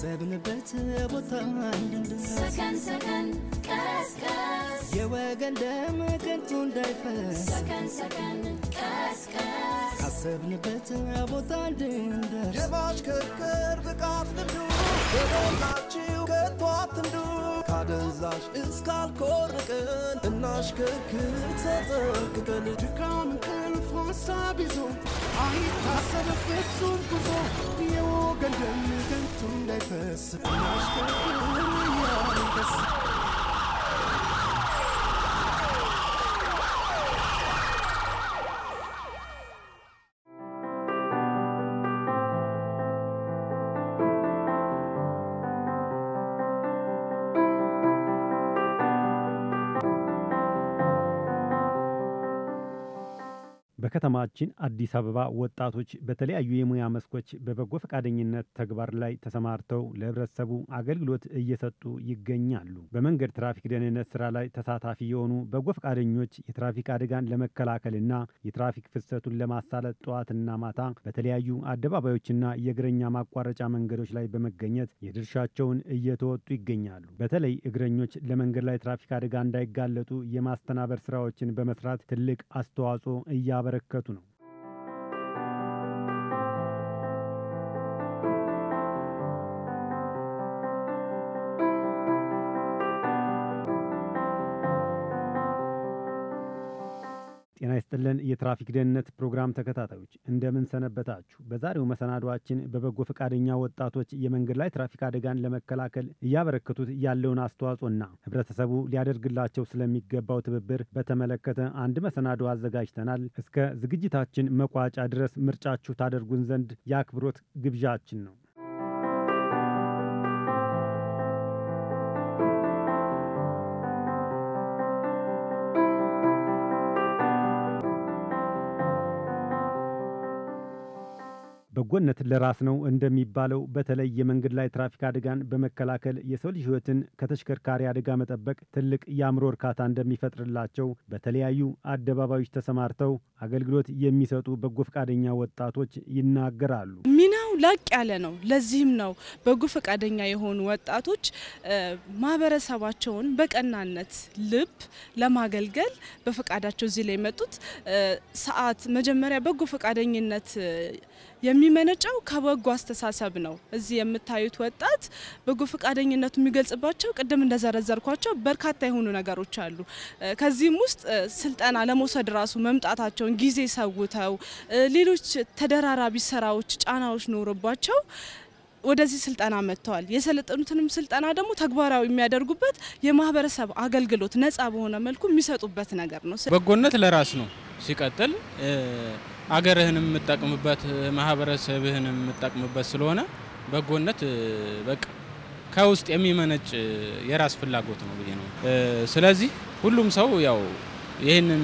ካሰብንበት ቦታ እንድንደርስ ሰከን ሰከን ቀስቀስ የወገን ደም ከንቱ እንዳይፈስ ሰከን ሰከን ቀስቀስ ካሰብንበት ቦታ እንድንደርስ የማሽከርከር ብቃት ልምዱ በሞላችሁ ከቶ አትንዱ ካደንዛዥ እስካልኮርቅን እናሽከርክር ተጠንቅቀን ድካም እንቅልፍ ሀሳብ ይዞ አይታሰብ ፍጹም ጉዞ የወገን ደም ከንቱ እንዳይፈስ እናሽከርክር እያንደስ በከተማችን አዲስ አበባ ወጣቶች በተለያዩ የሙያ መስኮች በበጎ ፈቃደኝነት ተግባር ላይ ተሰማርተው ለሕብረተሰቡ አገልግሎት እየሰጡ ይገኛሉ። በመንገድ ትራፊክ ደህንነት ስራ ላይ ተሳታፊ የሆኑ በጎ ፈቃደኞች የትራፊክ አደጋን ለመከላከልና የትራፊክ ፍሰቱን ለማሳለጥ ጠዋትና ማታ በተለያዩ አደባባዮችና የእግረኛ ማቋረጫ መንገዶች ላይ በመገኘት የድርሻቸውን እየተወጡ ይገኛሉ። በተለይ እግረኞች ለመንገድ ላይ ትራፊክ አደጋ እንዳይጋለጡ የማስተናበር ስራዎችን በመስራት ትልቅ አስተዋጽኦ እያበረከቱ ነው። ጤና ይስጥልን የትራፊክ ደህንነት ፕሮግራም ተከታታዮች እንደምን ሰነበታችሁ። በዛሬው መሰናዷችን በበጎ ፈቃደኛ ወጣቶች የመንገድ ላይ ትራፊክ አደጋን ለመከላከል እያበረከቱት ያለውን አስተዋጽኦና ህብረተሰቡ ሊያደርግላቸው ስለሚገባው ትብብር በተመለከተ አንድ መሰናዶ አዘጋጅተናል። እስከ ዝግጅታችን መቋጫ ድረስ ምርጫችሁ ታደርጉን ዘንድ የአክብሮት ግብዣችን ነው። በጎነት ለራስ ነው እንደሚባለው በተለይ የመንገድ ላይ ትራፊክ አደጋን በመከላከል የሰው ልጅ ህይወትን ከተሽከርካሪ አደጋ መጠበቅ ትልቅ የአእምሮ እርካታ እንደሚፈጥርላቸው በተለያዩ አደባባዮች ተሰማርተው አገልግሎት የሚሰጡ በጎ ፈቃደኛ ወጣቶች ይናገራሉ። ሚናው ላቅ ያለ ነው። ለዚህም ነው በጎ ፈቃደኛ የሆኑ ወጣቶች ማህበረሰባቸውን በቀናነት ልብ ለማገልገል በፈቃዳቸው እዚህ ላይ የመጡት። ሰዓት መጀመሪያ በጎ ፈቃደኝነት የሚመነጨው ከበጎ አስተሳሰብ ነው። እዚህ የምታዩት ወጣት በጎ ፈቃደኝነቱ የሚገልጽባቸው ቅድም እንደዘረዘርኳቸው በርካታ የሆኑ ነገሮች አሉ። ከዚህም ውስጥ ስልጠና ለመውሰድ ራሱ መምጣታቸውን ጊዜ ሰውተው ሌሎች ተደራራቢ ስራዎች፣ ጫናዎች ኖሮባቸው ወደዚህ ስልጠና መጥተዋል። የሰለጠኑትንም ስልጠና ደግሞ ተግባራዊ የሚያደርጉበት የማህበረሰብ አገልግሎት ነጻ በሆነ መልኩ የሚሰጡበት ነገር ነው። በጎነት ለራስ ነው። ሲቀጥል አገርህን የምጠቅምበት ማህበረሰብህን የምጠቅምበት ስለሆነ በጎነት በቃ ከውስጥ የሚመነጭ የራስ ፍላጎት ነው ብዬ ነው። ስለዚህ ሁሉም ሰው ያው ይህንን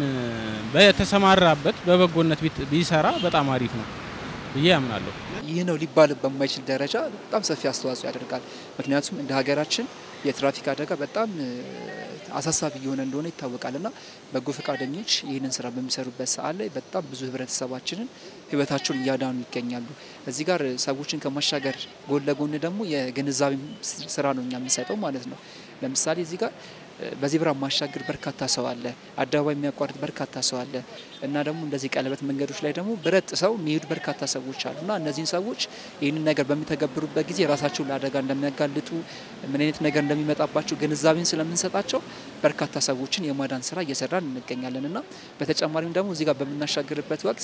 በተሰማራበት በበጎነት ቢሰራ በጣም አሪፍ ነው ብዬ ያምናለሁ። ይህ ነው ሊባል በማይችል ደረጃ በጣም ሰፊ አስተዋጽኦ ያደርጋል። ምክንያቱም እንደ ሀገራችን የትራፊክ አደጋ በጣም አሳሳቢ እየሆነ እንደሆነ ይታወቃል እና በጎ ፈቃደኞች ይህንን ስራ በሚሰሩበት ሰዓት ላይ በጣም ብዙ ህብረተሰባችንን ህይወታቸውን እያዳኑ ይገኛሉ። እዚህ ጋር ሰዎችን ከማሻገር ጎን ለጎን ደግሞ የግንዛቤ ስራ ነው እኛ የምንሰጠው ማለት ነው። ለምሳሌ እዚህ ጋር በዜብራ ማሻገር በርካታ ሰው አለ። አደባባይ የሚያቋርጥ በርካታ ሰው አለ እና ደግሞ እንደዚህ ቀለበት መንገዶች ላይ ደግሞ ብረት ጥሰው የሚሄዱ በርካታ ሰዎች አሉ እና እነዚህን ሰዎች ይህንን ነገር በሚተገብሩበት ጊዜ ራሳቸውን ለአደጋ እንደሚያጋልጡ ምን አይነት ነገር እንደሚመጣባቸው ግንዛቤን ስለምንሰጣቸው በርካታ ሰዎችን የማዳን ስራ እየሰራን እንገኛለን እና በተጨማሪም ደግሞ እዚህ ጋር በምናሻግርበት ወቅት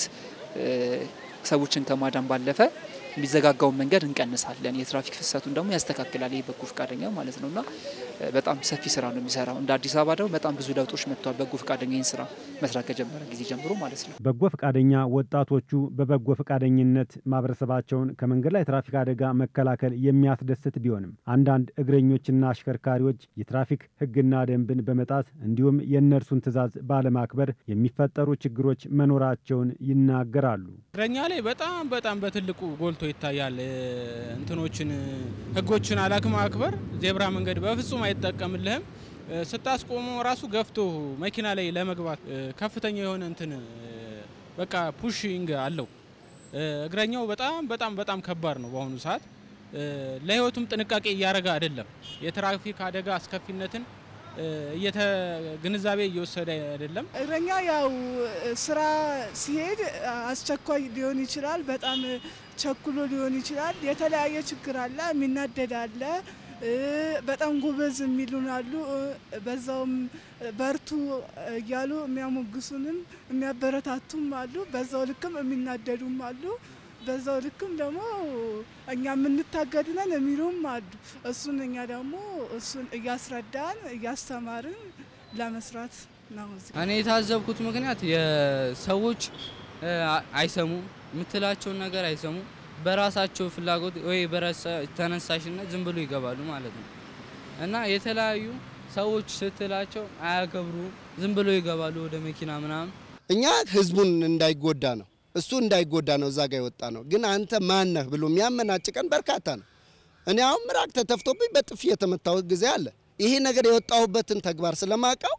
ሰዎችን ከማዳን ባለፈ የሚዘጋጋውን መንገድ እንቀንሳለን። የትራፊክ ፍሰቱን ደግሞ ያስተካክላል። ይህ በጎ ፈቃደኛ ማለት ነው እና በጣም ሰፊ ስራ ነው የሚሰራው። እንደ አዲስ አበባ ደግሞ በጣም ብዙ ለውጦች መጥተዋል። በጎ ፈቃደኛ ይህን ስራ መስራት ከጀመረ ጊዜ ጀምሮ ማለት ነው። በጎ ፈቃደኛ ወጣቶቹ በበጎ ፈቃደኝነት ማህበረሰባቸውን ከመንገድ ላይ ትራፊክ አደጋ መከላከል የሚያስደስት ቢሆንም አንዳንድ እግረኞችና አሽከርካሪዎች የትራፊክ ሕግና ደንብን በመጣስ እንዲሁም የእነርሱን ትዕዛዝ ባለማክበር የሚፈጠሩ ችግሮች መኖራቸውን ይናገራሉ። እግረኛ ላይ በጣም በጣም በትልቁ ጎልቶ ይታያል። እንትኖችን ህጎችን አለማክበር ዜብራ መንገድ በፍጹም አይጠቀምልህም። ስታስቆመው ራሱ ገፍቶ መኪና ላይ ለመግባት ከፍተኛ የሆነ እንትን በቃ ፑሽንግ አለው። እግረኛው በጣም በጣም በጣም ከባድ ነው በአሁኑ ሰዓት እ፣ ለህይወቱም ጥንቃቄ እያደረገ አይደለም። የትራፊክ አደጋ አስከፊነትን እ፣ እየተ ግንዛቤ እየወሰደ አይደለም። እግረኛ ያው ስራ ሲሄድ አስቸኳይ ሊሆን ይችላል። በጣም ቸኩሎ ሊሆን ይችላል። የተለያየ ችግር አለ። የሚናደድ አለ። እ፣ በጣም ጎበዝ የሚሉን አሉ። እ፣ በዛውም በርቱ እያሉ የሚያሞግሱንም የሚያበረታቱም አሉ። በዛው ልክም የሚናደዱም አሉ። በዛው ልክም ደግሞ እኛ የምንታገድነን የሚሉም አሉ። እሱን እኛ ደግሞ እሱን እያስረዳን እያስተማርን ለመስራት ነው። እዚህ እኔ የታዘብኩት ምክንያት የሰዎች እ፣ አይሰሙም፣ የምትላቸውን ነገር አይሰሙም። በራሳቸው ፍላጎት ወይ በራሳ ተነሳሽነት ዝም ብሎ ይገባሉ ማለት ነው እና የተለያዩ ሰዎች ስትላቸው አያከብሩም፣ ዝም ብሎ ይገባሉ ወደ መኪና ምናምን። እኛ ህዝቡን እንዳይጎዳ ነው እሱ እንዳይጎዳ ነው እዛ ጋር የወጣ ነው። ግን አንተ ማነህ ብሎ የሚያመናጭቀን በርካታ ነው። እኔ አሁን ምራቅ ተተፍቶብኝ በጥፊ የተመታሁት ጊዜ አለ። ይሄ ነገር የወጣሁበትን ተግባር ስለማውቀው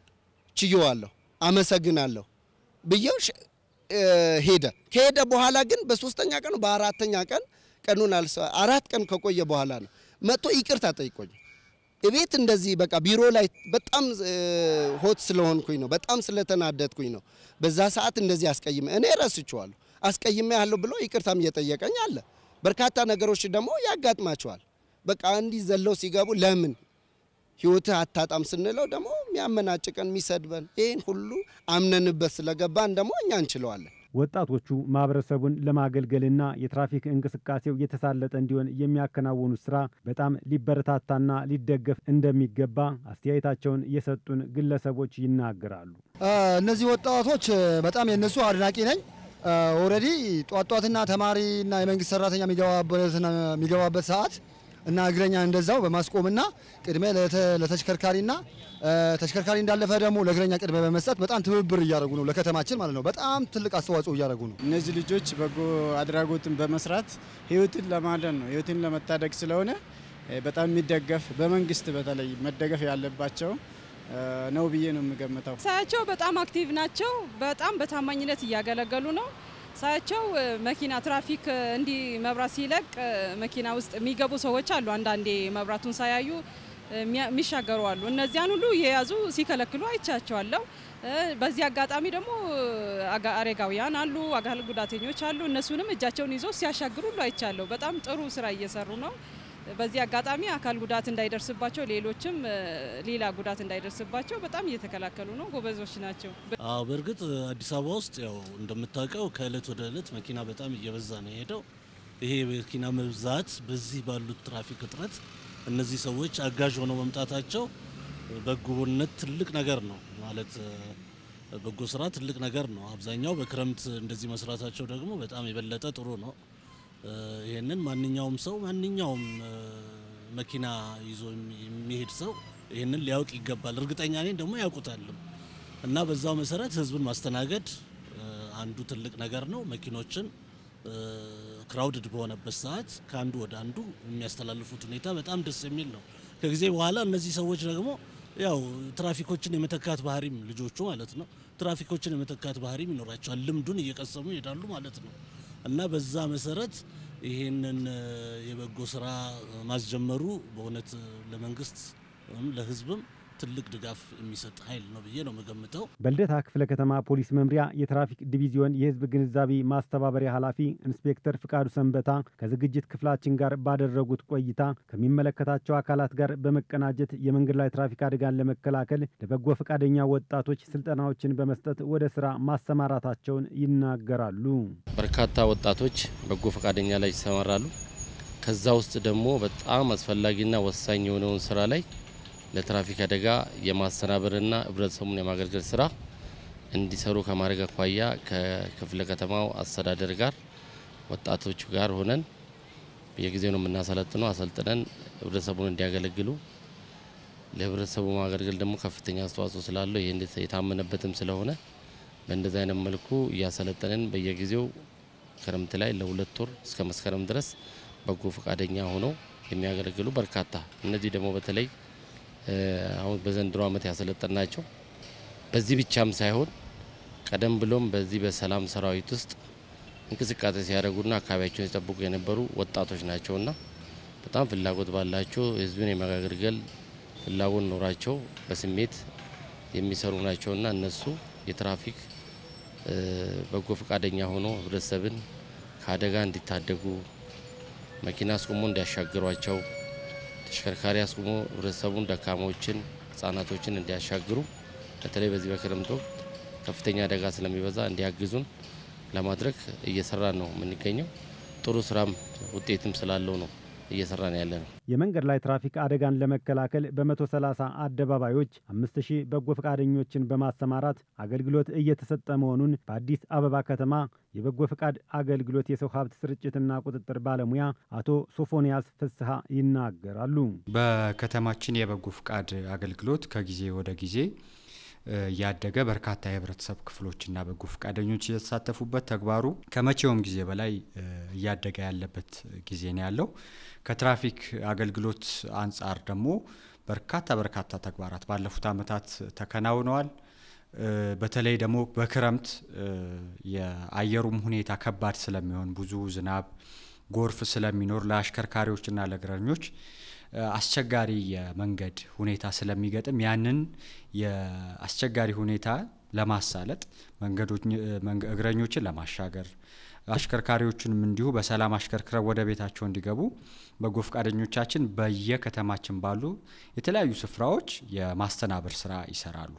ችየዋለሁ፣ አመሰግናለሁ ብዬው ሽ- እ፣ ሄደ። ከሄደ በኋላ ግን በሶስተኛ ቀኑ በአራተኛ ቀን ቀኑን አልሰ አራት ቀን ከቆየ በኋላ ነው መጥቶ ይቅርታ ጠይቆኝ እቤት እንደዚህ በቃ ቢሮ ላይ በጣም እ፣ ሆት ስለሆንኩኝ ነው፣ በጣም ስለተናደድኩኝ ነው። በዛ ሰዓት እንደዚህ አስቀይሜ እኔ ረስቼዋለሁ አስቀይሜ ያለሁ ብሎ ይቅርታም እየጠየቀኝ አለ። በርካታ ነገሮች ደግሞ ያጋጥማቸዋል። በቃ እንዲህ ዘለው ሲገቡ ለምን ህይወትህ አታጣም ስንለው ደግሞ የሚያመናጭቀን የሚሰድበን ይህን ሁሉ አምነንበት ስለገባን ደግሞ እኛ እንችለዋለን። ወጣቶቹ ማህበረሰቡን ለማገልገልና የትራፊክ እንቅስቃሴው የተሳለጠ እንዲሆን የሚያከናውኑት ስራ በጣም ሊበረታታና ሊደገፍ እንደሚገባ አስተያየታቸውን የሰጡን ግለሰቦች ይናገራሉ። እነዚህ ወጣቶች በጣም የነሱ አድናቂ ነኝ። ኦልሬዲ ጧት ጧትና ተማሪና የመንግስት ሰራተኛ የሚገባበትና የሚገባበት ሰዓት እና እግረኛ እንደዛው በማስቆምና ቅድሚያ ለተ- ለተሽከርካሪና እ፣ ተሽከርካሪ እንዳለፈ ደግሞ ለእግረኛ ቅድሚያ በመስጠት በጣም ትብብር እያደረጉ ነው፣ ለከተማችን ማለት ነው። በጣም ትልቅ አስተዋጽኦ እያደረጉ ነው። እነዚህ ልጆች በጎ አድራጎትን በመስራት ህይወትን ለማዳን ነው፣ ህይወትን ለመታደግ ስለሆነ እ፣ በጣም የሚደገፍ በመንግስት በተለይ መደገፍ ያለባቸው እ፣ ነው ብዬ ነው የምገምተው። ሳያቸው በጣም አክቲቭ ናቸው። በጣም በታማኝነት እያገለገሉ ነው። ሳያቸው እ፣ መኪና ትራፊክ እ፣ እንዲህ መብራት ሲለቅ እ፣ መኪና ውስጥ የሚገቡ ሰዎች አሉ። አንዳንዴ መብራቱን ሳያዩ እ፣ የሚያ- የሚሻገሩ አሉ። እነዚያን ሁሉ የያዙ ሲከለክሉ አይቻቸዋለሁ። እ፣ በዚህ አጋጣሚ ደግሞ እ፣ አጋ- አረጋውያን አሉ፣ አካል ጉዳተኞች አሉ። እነሱንም እጃቸውን ይዘው ሲያሻግሩ ሁሉ አይቻለሁ። በጣም ጥሩ ስራ እየሰሩ ነው። በዚህ አጋጣሚ አካል ጉዳት እንዳይደርስባቸው ሌሎችም እ፣ ሌላ ጉዳት እንዳይደርስባቸው በጣም እየተከላከሉ ነው። ጎበዞች ናቸው። አዎ በእርግጥ አዲስ አበባ ውስጥ ያው እንደምታውቀው ከእለት ወደ እለት መኪና በጣም እየበዛ ነው የሄደው። ይሄ የመኪና መብዛት በዚህ ባሉት ትራፊክ እጥረት እነዚህ ሰዎች አጋዥ ሆነው መምጣታቸው በጎነት ትልቅ ነገር ነው ማለት እ፣ በጎ ስራ ትልቅ ነገር ነው። አብዛኛው በክረምት እንደዚህ መስራታቸው ደግሞ በጣም የበለጠ ጥሩ ነው። እ፣ ይህንን ማንኛውም ሰው ማንኛውም እ፣ መኪና ይዞ የሚ- የሚሄድ ሰው ይህንን ሊያውቅ ይገባል። እርግጠኛ ነኝ ደግሞ ያውቁታልም እና በዛው መሰረት ህዝብን ማስተናገድ እ፣ አንዱ ትልቅ ነገር ነው። መኪኖችን ክራውድድ በሆነበት ሰዓት ከአንዱ ወደ አንዱ የሚያስተላልፉት ሁኔታ በጣም ደስ የሚል ነው። ከጊዜ በኋላ እነዚህ ሰዎች ደግሞ ያው ትራፊኮችን የመተካት ባህሪም ልጆቹ ማለት ነው ትራፊኮችን የመተካት ባህሪም ይኖራቸዋል። ልምዱን እየቀሰሙ ይሄዳሉ ማለት ነው እና በዛ መሰረት ይሄንን እ፣ የበጎ ስራ ማስጀመሩ በእውነት ለመንግስት ለህዝብም ትልቅ ድጋፍ የሚሰጥ ኃይል ነው ብዬ ነው የምገምተው። በልደታ ክፍለ ከተማ ፖሊስ መምሪያ የትራፊክ ዲቪዚዮን የህዝብ ግንዛቤ ማስተባበሪያ ኃላፊ ኢንስፔክተር ፍቃዱ ሰንበታ ከዝግጅት ክፍላችን ጋር ባደረጉት ቆይታ ከሚመለከታቸው አካላት ጋር በመቀናጀት የመንገድ ላይ ትራፊክ አደጋን ለመከላከል ለበጎ ፈቃደኛ ወጣቶች ስልጠናዎችን በመስጠት ወደ ስራ ማሰማራታቸውን ይናገራሉ። በርካታ ወጣቶች በጎ ፈቃደኛ ላይ ይሰማራሉ። ከዛ ውስጥ ደግሞ በጣም አስፈላጊና ወሳኝ የሆነውን ስራ ላይ ለትራፊክ አደጋ የማስተናበርና ህብረተሰቡን የማገልገል ስራ እንዲሰሩ ከማድረግ አኳያ ከክፍለ ከተማው አስተዳደር ጋር ወጣቶቹ ጋር ሆነን በየጊዜው ነው የምናሰለጥነው። አሰልጥነን ህብረተሰቡን እንዲያገለግሉ ለህብረተሰቡ ማገልገል ደግሞ ከፍተኛ አስተዋጽኦ ስላለው ይህ የታመነበትም ስለሆነ በእንደዚህ አይነት መልኩ እያሰለጠንን በየጊዜው ክረምት ላይ ለሁለት ወር እስከ መስከረም ድረስ በጎ ፈቃደኛ ሆነው የሚያገለግሉ በርካታ እነዚህ ደግሞ በተለይ እ፣ አሁን በዘንድሮ ዓመት ያሰለጠን ናቸው። በዚህ ብቻም ሳይሆን ቀደም ብሎም በዚህ በሰላም ሰራዊት ውስጥ እንቅስቃሴ ሲያደርጉና አካባቢያቸውን ሲጠብቁ የነበሩ ወጣቶች ናቸውና በጣም ፍላጎት ባላቸው ህዝብን የማገልገል ፍላጎት ኖራቸው በስሜት የሚሰሩ ናቸውና እነሱ የትራፊክ በጎ ፈቃደኛ ሆኖ ህብረተሰብን ከአደጋ እንዲታደጉ መኪና አስቁሞ እንዲያሻግሯቸው ተሽከርካሪ አስቁሞ ህብረተሰቡን ደካሞችን፣ ህጻናቶችን እንዲያሻግሩ በተለይ በዚህ በክረምት ወቅት ከፍተኛ አደጋ ስለሚበዛ እንዲያግዙን ለማድረግ እየሰራን ነው የምንገኘው። ጥሩ ስራም ውጤትም ስላለው ነው እየሰራን ያለ ነው። የመንገድ ላይ ትራፊክ አደጋን ለመከላከል በ130 አደባባዮች 5000 በጎ ፈቃደኞችን በማሰማራት አገልግሎት እየተሰጠ መሆኑን በአዲስ አበባ ከተማ የበጎ ፈቃድ አገልግሎት የሰው ሀብት ስርጭትና ቁጥጥር ባለሙያ አቶ ሶፎንያስ ፍስሐ ይናገራሉ። በከተማችን የበጎ ፈቃድ አገልግሎት ከጊዜ ወደ ጊዜ እያደገ በርካታ የህብረተሰብ ክፍሎችና በጎ ፈቃደኞች እየተሳተፉበት ተግባሩ ከመቼውም ጊዜ በላይ እያደገ ያለበት ጊዜ ነው ያለው። ከትራፊክ አገልግሎት አንጻር ደግሞ በርካታ በርካታ ተግባራት ባለፉት ዓመታት ተከናውነዋል። በተለይ ደግሞ በክረምት የአየሩም ሁኔታ ከባድ ስለሚሆን ብዙ ዝናብ፣ ጎርፍ ስለሚኖር ለአሽከርካሪዎችና ለእግረኞች አስቸጋሪ የመንገድ ሁኔታ ስለሚገጥም ያንን የአስቸጋሪ ሁኔታ ለማሳለጥ መንገዶች እግረኞችን ለማሻገር አሽከርካሪዎችንም እንዲሁ በሰላም አሽከርክረው ወደ ቤታቸው እንዲገቡ በጎ ፈቃደኞቻችን በየከተማችን ባሉ የተለያዩ ስፍራዎች የማስተናበር ስራ ይሰራሉ።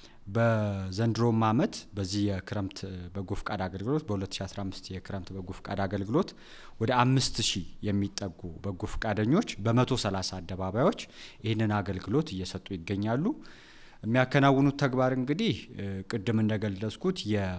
በዘንድሮም ዓመት በዚህ የክረምት በጎ ፈቃድ አገልግሎት በ2015 የክረምት በጎ ፈቃድ አገልግሎት ወደ አምስት ሺህ የሚጠጉ በጎ ፈቃደኞች በ130 አደባባዮች ይህንን አገልግሎት እየሰጡ ይገኛሉ። የሚያከናውኑት ተግባር እንግዲህ ቅድም እንደገለጽኩት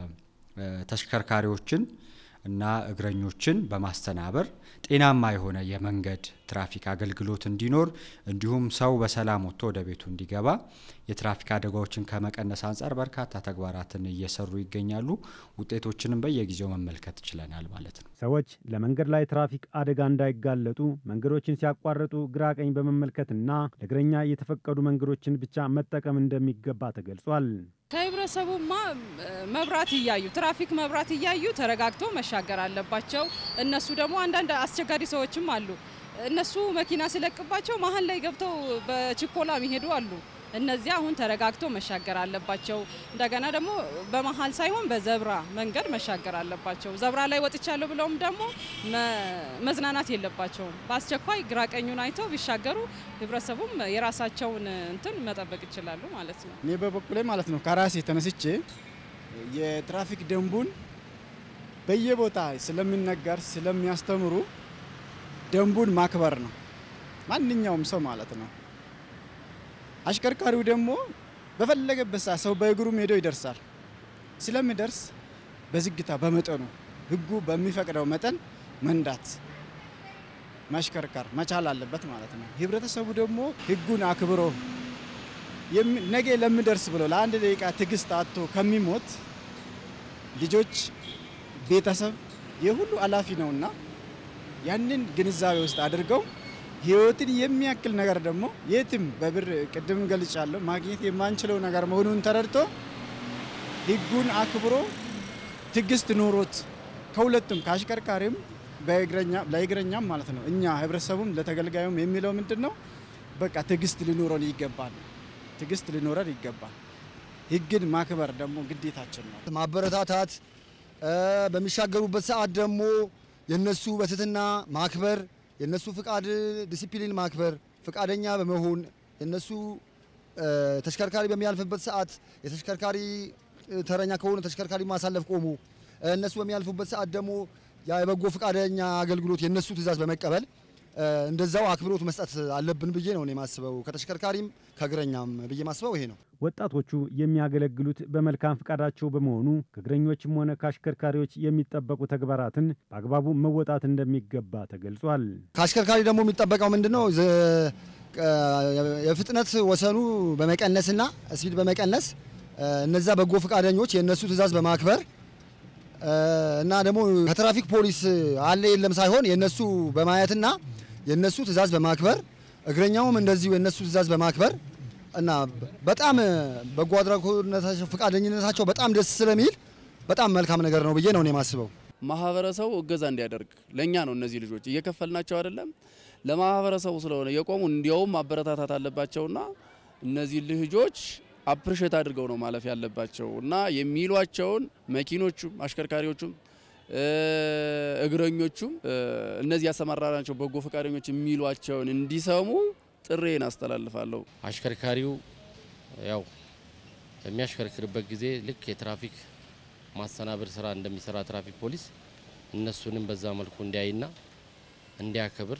የተሽከርካሪዎችን እና እግረኞችን በማስተናበር ጤናማ የሆነ የመንገድ ትራፊክ አገልግሎት እንዲኖር እንዲሁም ሰው በሰላም ወጥቶ ወደ ቤቱ እንዲገባ የትራፊክ አደጋዎችን ከመቀነስ አንጻር በርካታ ተግባራትን እየሰሩ ይገኛሉ። ውጤቶችንም በየጊዜው መመልከት ችለናል ማለት ነው። ሰዎች ለመንገድ ላይ ትራፊክ አደጋ እንዳይጋለጡ መንገዶችን ሲያቋርጡ ግራ ቀኝ በመመልከትና ለእግረኛ የተፈቀዱ መንገዶችን ብቻ መጠቀም እንደሚገባ ተገልጿል። ከህብረተሰቡማ መብራት እያዩ ትራፊክ መብራት እያዩ ተረጋግቶ መሻገር አለባቸው። እነሱ ደግሞ አንዳንድ አስቸጋሪ ሰዎችም አሉ። እነሱ መኪና ሲለቅባቸው መሀል ላይ ገብተው በችኮላ የሚሄዱ አሉ። እነዚህ አሁን ተረጋግቶ መሻገር አለባቸው። እንደገና ደግሞ በመሀል ሳይሆን በዘብራ መንገድ መሻገር አለባቸው። ዘብራ ላይ ወጥቻለሁ ብለውም ደግሞ መዝናናት የለባቸውም። በአስቸኳይ ግራቀኙን አይተው ቢሻገሩ ህብረተሰቡም የራሳቸውን እንትን መጠበቅ ይችላሉ ማለት ነው። እኔ በበኩሌ ማለት ነው ከራሴ ተነስቼ የትራፊክ ደንቡን በየቦታ ስለሚነገር ስለሚያስተምሩ ደንቡን ማክበር ነው ማንኛውም ሰው ማለት ነው። አሽከርካሪው ደግሞ በፈለገበት ሰዓት ሰው በእግሩም ሄዶ ይደርሳል። ስለሚደርስ በዝግታ በመጠኑ ህጉ በሚፈቅደው መጠን መንዳት ማሽከርከር መቻል አለበት ማለት ነው። ህብረተሰቡ ደግሞ ህጉን አክብሮ ነገ ለሚደርስ ብሎ ለአንድ ደቂቃ ትዕግስት አጥቶ ከሚሞት ልጆች፣ ቤተሰብ የሁሉ ኃላፊ ነውና ያንን ግንዛቤ ውስጥ አድርገው ህይወትን የሚያክል ነገር ደግሞ የትም በብር ቅድም ገልጫለሁ ማግኘት የማንችለው ነገር መሆኑን ተረድቶ ህጉን አክብሮ ትዕግስት ኖሮት ከሁለቱም ከአሽከርካሪም ለእግረኛም ማለት ነው እኛ ህብረተሰቡም ለተገልጋዩም የሚለው ምንድን ነው? በቃ ትዕግስት ሊኖረን ይገባል። ትዕግስት ሊኖረን ይገባል። ህግን ማክበር ደግሞ ግዴታችን ነው። ማበረታታት በሚሻገሩበት ሰዓት ደግሞ የነሱ በትህትና ማክበር የነሱ ፍቃድ ዲሲፕሊን ማክበር ፍቃደኛ በመሆን የነሱ ተሽከርካሪ በሚያልፍበት ሰዓት የተሽከርካሪ ተረኛ ከሆነ ተሽከርካሪ ማሳለፍ ቆሙ። እነሱ በሚያልፉበት ሰዓት ደግሞ የበጎ ፍቃደኛ አገልግሎት የነሱ ትዕዛዝ በመቀበል እንደዛው አክብሮት መስጠት አለብን ብዬ ነው የማስበው። ከተሽከርካሪም ከእግረኛም ብዬ ማስበው ይሄ ነው። ወጣቶቹ የሚያገለግሉት በመልካም ፍቃዳቸው በመሆኑ ከእግረኞችም ሆነ ከአሽከርካሪዎች የሚጠበቁ ተግባራትን በአግባቡ መወጣት እንደሚገባ ተገልጿል። ከአሽከርካሪ ደግሞ የሚጠበቀው ምንድን ነው? የፍጥነት ወሰኑ በመቀነስና ስፒድ በመቀነስ እነዛ በጎ ፈቃደኞች የእነሱ ትዕዛዝ በማክበር እና ደግሞ ከትራፊክ ፖሊስ አለ የለም ሳይሆን የእነሱ በማየትና የእነሱ ትዕዛዝ በማክበር እግረኛውም እንደዚሁ የእነሱ ትዕዛዝ በማክበር እና በጣም በጎ አድራጎትነታቸው ፈቃደኝነታቸው በጣም ደስ ስለሚል በጣም መልካም ነገር ነው ብዬ ነው የማስበው። ማህበረሰቡ እገዛ እንዲያደርግ ለእኛ ነው። እነዚህ ልጆች እየከፈልናቸው አይደለም፣ ለማህበረሰቡ ስለሆነ የቆሙ እንዲያውም ማበረታታት አለባቸውና እነዚህ ልጆች አፕሪሼት አድርገው ነው ማለፍ ያለባቸው እና የሚሏቸውን መኪኖቹም አሽከርካሪዎቹም እግረኞቹም እነዚህ ያሰማራናቸው በጎ ፈቃደኞች የሚሏቸውን እንዲሰሙ ጥሬን አስተላልፋለሁ። አሽከርካሪው ያው በሚያሽከርክርበት ጊዜ ልክ የትራፊክ ማስተናበር ስራ እንደሚሰራ ትራፊክ ፖሊስ እነሱንም በዛ መልኩ እንዲያይና እንዲያከብር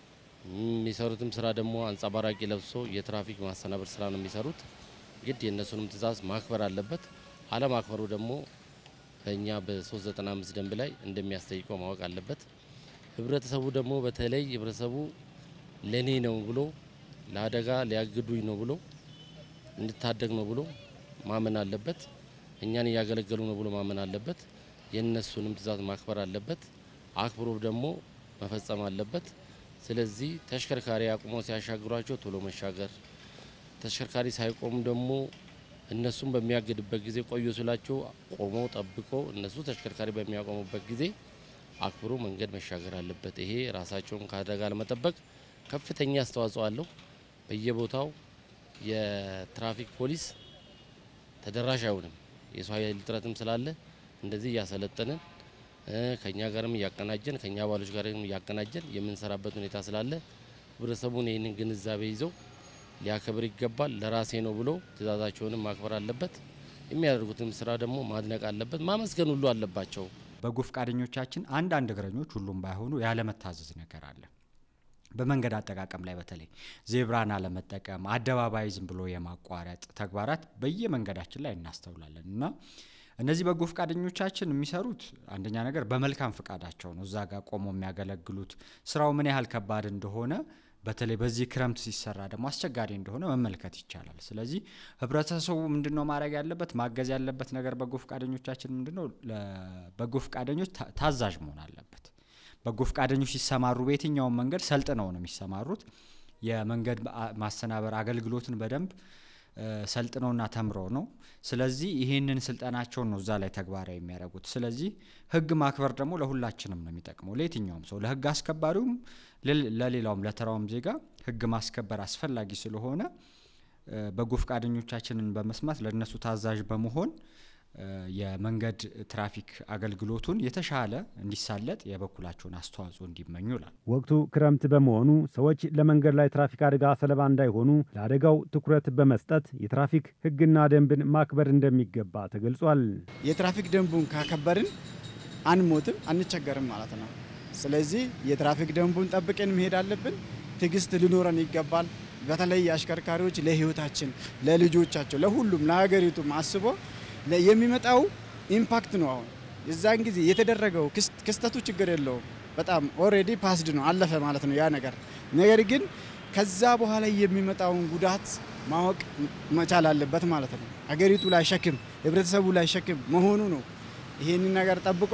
የሚሰሩትም ስራ ደግሞ አንጸባራቂ ለብሶ የትራፊክ ማስተናበር ስራ ነው የሚሰሩት። ግድ የእነሱንም ትዕዛዝ ማክበር አለበት። አለማክበሩ ደግሞ በእኛ በ395 ደንብ ላይ እንደሚያስጠይቀው ማወቅ አለበት። ህብረተሰቡ ደግሞ በተለይ ህብረተሰቡ ለኔ ነው ብሎ ለአደጋ ሊያግዱኝ ነው ብሎ እንድታደግ ነው ብሎ ማመን አለበት። እኛን እያገለገሉ ነው ብሎ ማመን አለበት። የእነሱንም ትዕዛዝ ማክበር አለበት። አክብሮ ደግሞ መፈጸም አለበት። ስለዚህ ተሽከርካሪ አቁሞ ሲያሻግሯቸው ቶሎ መሻገር፣ ተሽከርካሪ ሳይቆሙ ደግሞ እነሱም በሚያግድበት ጊዜ ቆዩ ስላቸው ቆመው ጠብቆ እነሱ ተሽከርካሪ በሚያቆሙበት ጊዜ አክብሮ መንገድ መሻገር አለበት። ይሄ ራሳቸውን ከአደጋ ለመጠበቅ ከፍተኛ አስተዋጽኦ አለው። በየቦታው የትራፊክ ፖሊስ ተደራሽ አይሆንም። የሰው ኃይል እጥረትም ስላለ እንደዚህ እያሰለጠንን ከኛ ጋርም እያቀናጀን ከኛ አባሎች ጋርም እያቀናጀን የምንሰራበት ሁኔታ ስላለ ህብረተሰቡን ይህንን ግንዛቤ ይዘው ሊያከብር ይገባል። ለራሴ ነው ብሎ ትዕዛዛቸውንም ማክበር አለበት። የሚያደርጉትም ስራ ደግሞ ማድነቅ አለበት፣ ማመስገን ሁሉ አለባቸው። በጎ ፈቃደኞቻችን አንዳንድ እግረኞች ሁሉም ባይሆኑ ያለመታዘዝ ነገር አለ። በመንገድ አጠቃቀም ላይ በተለይ ዜብራን አለመጠቀም፣ አደባባይ ዝም ብሎ የማቋረጥ ተግባራት በየመንገዳችን ላይ እናስተውላለን እና እነዚህ በጎ ፈቃደኞቻችን የሚሰሩት አንደኛ ነገር በመልካም ፈቃዳቸው ነው። እዛ ጋር ቆመው የሚያገለግሉት ስራው ምን ያህል ከባድ እንደሆነ በተለይ በዚህ ክረምት ሲሰራ ደግሞ አስቸጋሪ እንደሆነ መመልከት ይቻላል። ስለዚህ ህብረተሰቡ ምንድን ነው ማድረግ ያለበት ማገዝ ያለበት ነገር በጎ ፈቃደኞቻችን ምንድን ነው ለበጎ ፈቃደኞች ታዛዥ መሆን አለበት። በጎ ፈቃደኞች ሲሰማሩ በየትኛውም መንገድ ሰልጥነው ነው የሚሰማሩት። የመንገድ ማሰናበር አገልግሎትን በደንብ ሰልጥነውና ተምረው ነው። ስለዚህ ይህንን ስልጠናቸውን ነው እዛ ላይ ተግባራዊ የሚያደርጉት። ስለዚህ ህግ ማክበር ደግሞ ለሁላችንም ነው የሚጠቅመው፣ ለየትኛውም ሰው፣ ለህግ አስከባሪውም፣ ለሌላውም ለተራውም ዜጋ ህግ ማስከበር አስፈላጊ ስለሆነ በጎ ፈቃደኞቻችንን በመስማት ለእነሱ ታዛዥ በመሆን የመንገድ ትራፊክ አገልግሎቱን የተሻለ እንዲሳለጥ የበኩላቸውን አስተዋጽኦ እንዲመኙ ይላል። ወቅቱ ክረምት በመሆኑ ሰዎች ለመንገድ ላይ ትራፊክ አደጋ ሰለባ እንዳይሆኑ ለአደጋው ትኩረት በመስጠት የትራፊክ ህግና ደንብን ማክበር እንደሚገባ ተገልጿል። የትራፊክ ደንቡን ካከበርን አንሞትም፣ አንቸገርም ማለት ነው። ስለዚህ የትራፊክ ደንቡን ጠብቀን መሄድ አለብን። ትዕግስት ሊኖረን ይገባል። በተለይ አሽከርካሪዎች ለህይወታችን፣ ለልጆቻቸው፣ ለሁሉም ለሀገሪቱም አስቦ የሚመጣው ኢምፓክት ነው። አሁን የዛን ጊዜ የተደረገው ክስተቱ ችግር የለውም። በጣም ኦሬዲ ፓስድ ነው አለፈ ማለት ነው ያ ነገር። ነገር ግን ከዛ በኋላ የሚመጣውን ጉዳት ማወቅ መቻል አለበት ማለት ነው። ሀገሪቱ ላይ ሸክም፣ ህብረተሰቡ ላይ ሸክም መሆኑ ነው። ይሄንን ነገር ጠብቆ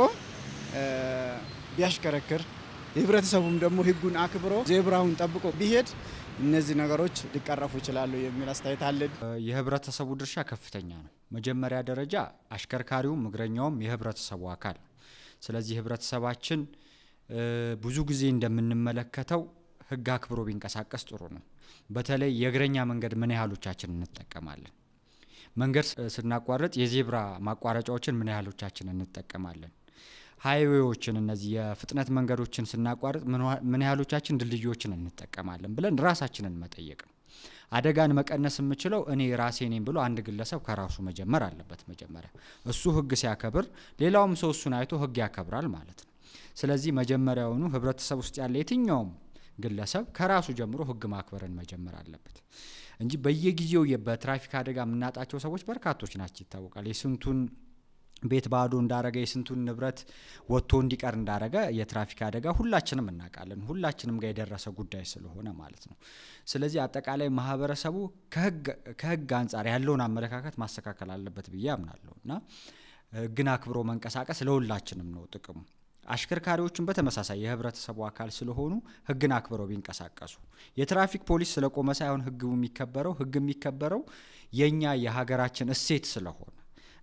ቢያሽከረክር ህብረተሰቡም ደግሞ ህጉን አክብሮ ዜብራውን ጠብቆ ቢሄድ እነዚህ ነገሮች ሊቀረፉ ይችላሉ የሚል አስተያየት አለን። የህብረተሰቡ ድርሻ ከፍተኛ ነው። መጀመሪያ ደረጃ አሽከርካሪውም እግረኛውም የህብረተሰቡ አካል። ስለዚህ ህብረተሰባችን ብዙ ጊዜ እንደምንመለከተው ህግ አክብሮ ቢንቀሳቀስ ጥሩ ነው። በተለይ የእግረኛ መንገድ ምን ያህሎቻችን እንጠቀማለን? መንገድ ስናቋርጥ የዜብራ ማቋረጫዎችን ምን ያህሎቻችን እንጠቀማለን? ሀይዌዎችን እነዚህ የፍጥነት መንገዶችን ስናቋርጥ ምን ያህሎቻችን ድልድዮችን እንጠቀማለን ብለን ራሳችንን መጠየቅ ነው። አደጋን መቀነስ የምችለው እኔ ራሴ ነኝ ብሎ አንድ ግለሰብ ከራሱ መጀመር አለበት። መጀመሪያ እሱ ህግ ሲያከብር ሌላውም ሰው እሱን አይቶ ህግ ያከብራል ማለት ነው። ስለዚህ መጀመሪያውኑ ህብረተሰብ ውስጥ ያለ የትኛውም ግለሰብ ከራሱ ጀምሮ ህግ ማክበርን መጀመር አለበት እንጂ በየጊዜው በትራፊክ አደጋ የምናጣቸው ሰዎች በርካቶች ናቸው ይታወቃል። የስንቱን ቤት ባዶ እንዳረገ የስንቱን ንብረት ወጥቶ እንዲቀር እንዳረገ የትራፊክ አደጋ ሁላችንም እናውቃለን። ሁላችንም ጋር የደረሰ ጉዳይ ስለሆነ ማለት ነው። ስለዚህ አጠቃላይ ማህበረሰቡ ከህግ አንጻር ያለውን አመለካከት ማስተካከል አለበት ብዬ አምናለሁ እና ህግን አክብሮ መንቀሳቀስ ለሁላችንም ነው ጥቅሙ። አሽከርካሪዎችን በተመሳሳይ የህብረተሰቡ አካል ስለሆኑ ህግን አክብረው ቢንቀሳቀሱ የትራፊክ ፖሊስ ስለቆመ ሳይሆን ህግ የሚከበረው ህግ የሚከበረው የእኛ የሀገራችን እሴት ስለሆነ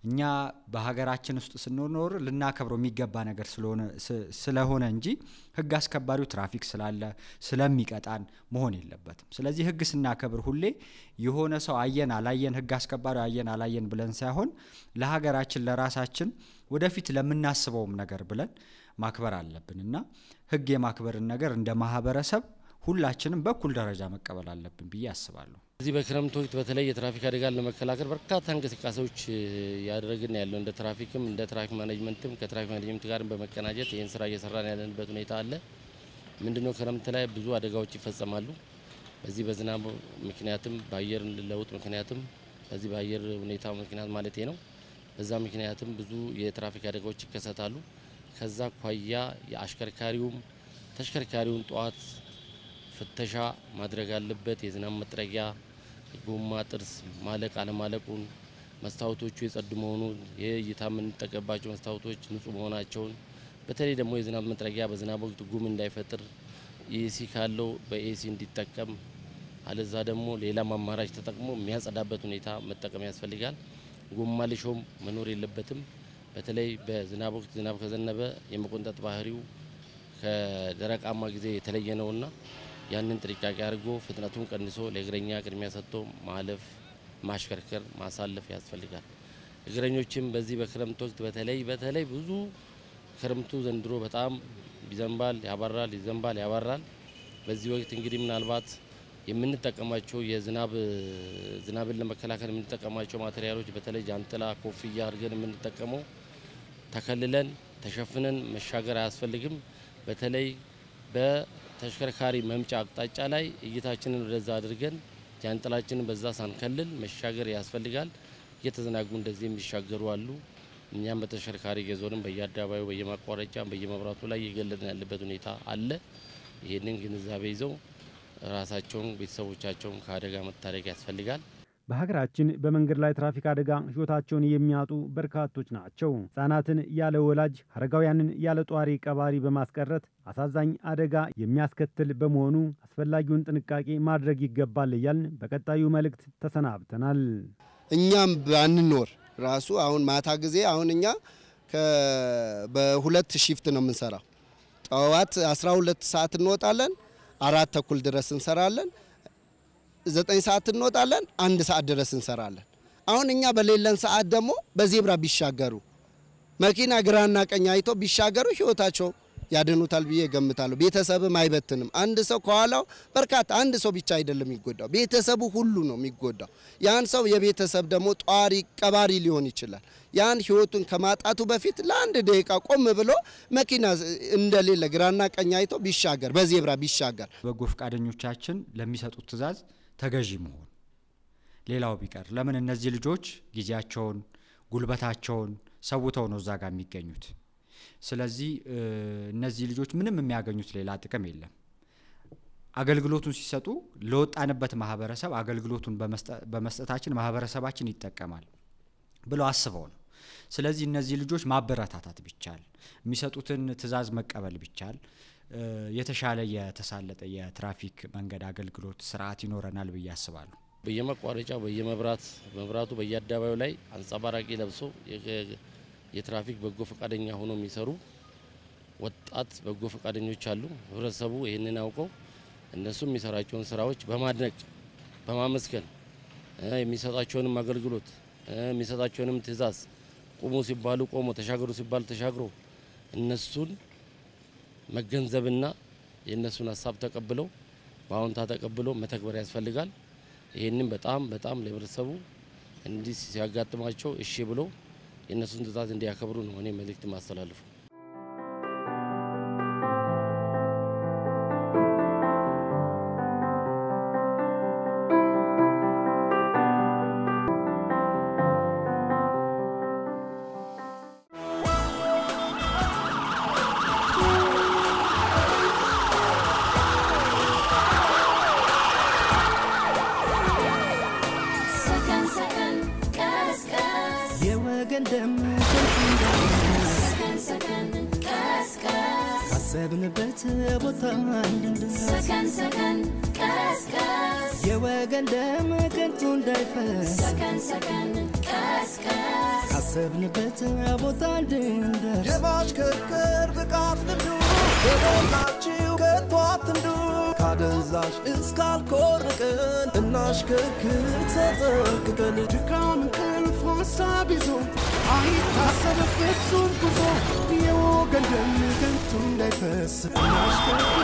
እኛ በሀገራችን ውስጥ ስንኖር ልናከብረው የሚገባ ነገር ስለሆነ ስለሆነ እንጂ ህግ አስከባሪው ትራፊክ ስላለ ስለሚቀጣን መሆን የለበትም። ስለዚህ ህግ ስናከብር ሁሌ የሆነ ሰው አየን አላየን፣ ህግ አስከባሪው አየን አላየን ብለን ሳይሆን ለሀገራችን ለራሳችን ወደፊት ለምናስበውም ነገር ብለን ማክበር አለብን እና ህግ የማክበርን ነገር እንደ ማህበረሰብ ሁላችንም በኩል ደረጃ መቀበል አለብን ብዬ አስባለሁ። እዚህ በክረምት ወቅት በተለይ የትራፊክ አደጋን ለመከላከል በርካታ እንቅስቃሴዎች ያደረግን ያለው እንደ ትራፊክም እንደ ትራፊክ ማኔጅመንትም ከትራፊክ ማኔጅመንት ጋር በመቀናጀት ይህን ስራ እየሰራን ያለንበት ሁኔታ አለ። ምንድነው ክረምት ላይ ብዙ አደጋዎች ይፈጸማሉ። በዚህ በዝናብ ምክንያትም በአየር ለውጥ ምክንያትም በዚህ በአየር ሁኔታ ምክንያት ማለት ነው። በዛ ምክንያትም ብዙ የትራፊክ አደጋዎች ይከሰታሉ። ከዛ አኳያ የአሽከርካሪውም ተሽከርካሪውን ጠዋት ፍተሻ ማድረግ አለበት። የዝናብ መጥረጊያ፣ ጎማ ጥርስ ማለቅ አለማለቁን፣ መስታወቶቹ የጸዱ መሆኑን፣ የእይታ የምንጠቀምባቸው መስታወቶች ንጹህ መሆናቸውን፣ በተለይ ደግሞ የዝናብ መጥረጊያ በዝናብ ወቅት ጉም እንዳይፈጥር ኤሲ ካለው በኤሲ እንዲጠቀም፣ አለዛ ደግሞ ሌላም አማራጭ ተጠቅሞ የሚያጸዳበት ሁኔታ መጠቀም ያስፈልጋል። ጎማ ልሾም መኖር የለበትም። በተለይ በዝናብ ወቅት ዝናብ ከዘነበ የመቆንጠጥ ባህሪው ከደረቃማ ጊዜ የተለየ ነውና ያንን ጥንቃቄ አድርጎ ፍጥነቱን ቀንሶ ለእግረኛ ቅድሚያ ሰጥቶ ማለፍ፣ ማሽከርከር፣ ማሳለፍ ያስፈልጋል። እግረኞችም በዚህ በክረምት ወቅት በተለይ በተለይ ብዙ ክረምቱ ዘንድሮ በጣም ይዘንባል፣ ያባራል፣ ይዘንባል፣ ያባራል። በዚህ ወቅት እንግዲህ ምናልባት የምንጠቀማቸው የዝናብ ዝናብን ለመከላከል የምንጠቀማቸው ማቴሪያሎች በተለይ ጃንጥላ፣ ኮፍያ አድርገን የምንጠቀመው ተከልለን ተሸፍነን መሻገር አያስፈልግም። በተለይ በተሽከርካሪ መምጫ አቅጣጫ ላይ እይታችንን ወደዛ አድርገን ጃንጥላችንን በዛ ሳንከልል መሻገር ያስፈልጋል። እየተዘናጉ እንደዚህ የሚሻገሩ አሉ። እኛም በተሽከርካሪ እየዞርን በየአደባባዩ በየማቋረጫ በየመብራቱ ላይ እየገለጥን ያለበት ሁኔታ አለ። ይህንን ግንዛቤ ይዘው ራሳቸውን ቤተሰቦቻቸውን ከአደጋ መታደግ ያስፈልጋል። በሀገራችን በመንገድ ላይ ትራፊክ አደጋ ሕይወታቸውን የሚያጡ በርካቶች ናቸው። ሕጻናትን ያለ ወላጅ፣ አረጋውያንን ያለ ጧሪ ቀባሪ በማስቀረት አሳዛኝ አደጋ የሚያስከትል በመሆኑ አስፈላጊውን ጥንቃቄ ማድረግ ይገባል እያልን በቀጣዩ መልእክት ተሰናብተናል። እኛም ባንኖር ራሱ አሁን ማታ ጊዜ አሁን እኛ በሁለት ሺፍት ነው የምንሰራው። ጠዋት 12 ሰዓት እንወጣለን፣ አራት ተኩል ድረስ እንሰራለን። ዘጠኝ ሰዓት እንወጣለን፣ አንድ ሰዓት ድረስ እንሰራለን። አሁን እኛ በሌለን ሰዓት ደግሞ በዜብራ ቢሻገሩ መኪና ግራና ቀኝ አይቶ ቢሻገሩ ህይወታቸው ያድኑታል ብዬ ገምታለሁ። ቤተሰብም አይበትንም። አንድ ሰው ከኋላው በርካታ አንድ ሰው ብቻ አይደለም የሚጎዳው፣ ቤተሰቡ ሁሉ ነው የሚጎዳው። ያን ሰው የቤተሰብ ደግሞ ጧሪ ቀባሪ ሊሆን ይችላል። ያን ህይወቱን ከማጣቱ በፊት ለአንድ ደቂቃ ቆም ብሎ መኪና እንደሌለ ግራና ቀኝ አይቶ ቢሻገር፣ በዜብራ ቢሻገር በጎ ፈቃደኞቻችን ለሚሰጡት ትዕዛዝ ተገዢ መሆን። ሌላው ቢቀር ለምን እነዚህ ልጆች ጊዜያቸውን ጉልበታቸውን ሰውተው ነው እዛ ጋር የሚገኙት። ስለዚህ እነዚህ ልጆች ምንም የሚያገኙት ሌላ ጥቅም የለም። አገልግሎቱን ሲሰጡ ለወጣንበት ማህበረሰብ አገልግሎቱን በመስጠታችን ማህበረሰባችን ይጠቀማል ብለው አስበው ነው። ስለዚህ እነዚህ ልጆች ማበረታታት ቢቻል፣ የሚሰጡትን ትዕዛዝ መቀበል ቢቻል የተሻለ የተሳለጠ የትራፊክ መንገድ አገልግሎት ስርዓት ይኖረናል ብዬ አስባለሁ። በየመቋረጫው በየመብራት መብራቱ በየአደባባዩ ላይ አንጸባራቂ ለብሶ የትራፊክ በጎ ፈቃደኛ ሆኖ የሚሰሩ ወጣት በጎ ፈቃደኞች አሉ። ህብረተሰቡ ይህንን አውቀው እነሱ የሚሰራቸውን ስራዎች በማድነቅ በማመስገን የሚሰጣቸውንም አገልግሎት የሚሰጣቸውንም ትዕዛዝ ቁሙ ሲባሉ ቆሞ ተሻገሩ ሲባሉ ተሻግሮ እነሱን መገንዘብና የእነሱን ሀሳብ ተቀብለው በአዎንታ ተቀብለው መተግበር ያስፈልጋል። ይህንን በጣም በጣም ለህብረተሰቡ እንዲህ ሲያጋጥማቸው እሺ ብሎ የእነሱን ትዕዛዝ እንዲያከብሩ ነው እኔ መልእክት ማስተላልፉ። ሰከን ሰከን ቀስቀስ የወገን ደም ከንቱ እንዳይፈስ ሰከን ሰከን ቀስቀስ ካሰብንበት ቦታ እንድንደርስ ሰከን ሰከን ቀስቀስ የወገን ደም ከንቱ እንዳይፈስ ሰከን ሰከን ቀስቀስ ካሰብንበት ቦታ እንድንደርስ የማሽከርከር ብቃት ልምዱ በሞላችሁ ከቶ አትንዱ ካደንዛዥ እስካልኮርቅን እናሽከርክር ተጠንቅቀን ድካም እንቅልፍ ሀሳብ ይዞ አይታሰብ ፍጹም ጉዞ የወገን ደም ከንቱ እንዳይፈስ እናሽከርክር